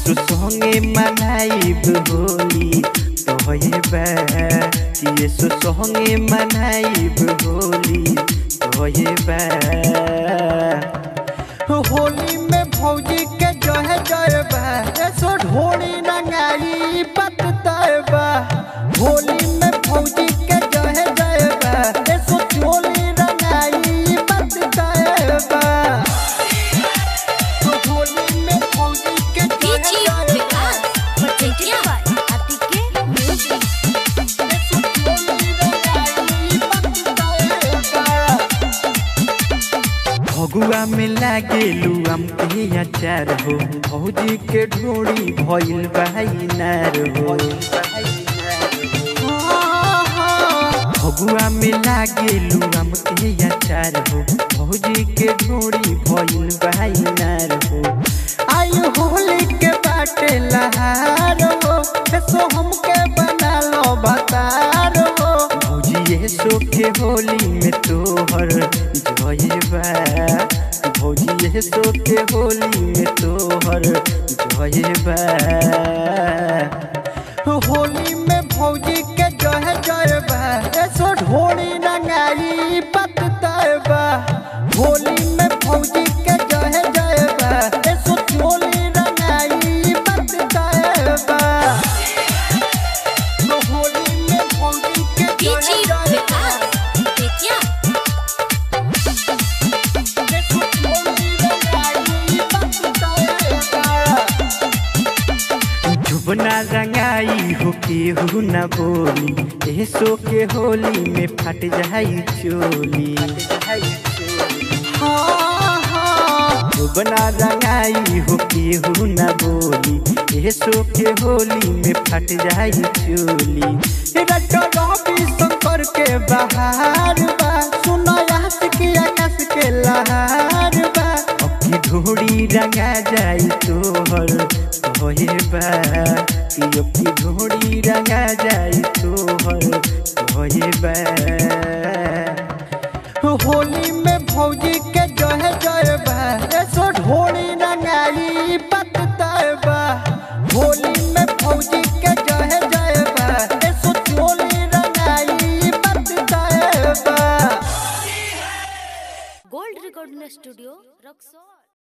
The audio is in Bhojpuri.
सो संगे मनाइब होली तोहे बा कि सो संगे मनाइब होली तोहे बा होली में भौजी के जहे जय बा सो ढोली रंगाई पत तय बा होली में भौजी के जहे जय बा सो चोली रंगाई पत तय बा होली में भौजी के जहे DJ जय विकास पटेटिया आतिके म्यूजिक सो चोली रंगाई पत तय बा फगुआ में लागेलू हम के अचार हो भौजी के ढोड़ी भइल भाई नार हो फगुआ में लागेलू हम के अचार हो भौजी के ढोड़ी भइल भाई नार हो आयु होली के बाटे लहार हो सो हमके बना लो बतार हो भौजी ये सो के होली में तोहर जयबा भौजी ये सो के होली में तोहर जयबा होली में भौजी के जय जयबा सो ढोली रंगाई पत तयबा होली में भौजी के जय जयबा सो चोली रंगाई पत तयबा होली में भौजी के DJ जय विकास पटेटिया जुबना रंगाई हो केहू न बोली ए सो के होली में फट जाई चोली हाँ, हाँ। जुबना रंगाई हो केहू न बोली ए सो के होली में फट जाई चोली रटो रवि शंकर के बहार बा सुनो यास के आकाश के लहार बा अखी ढोड़ी रंगा जाई तोहर तोहे बा कि अखी ढोड़ी रंगा जाई तोहर तोहे बा होली में भौजी के जय जय बा सो ढोली रंगाई पत तय बा होली में भौजी के जय जय बा सो चोली रंगाई पत तय बा गोल्ड रिकॉर्डिंग स्टूडियो रक्सौल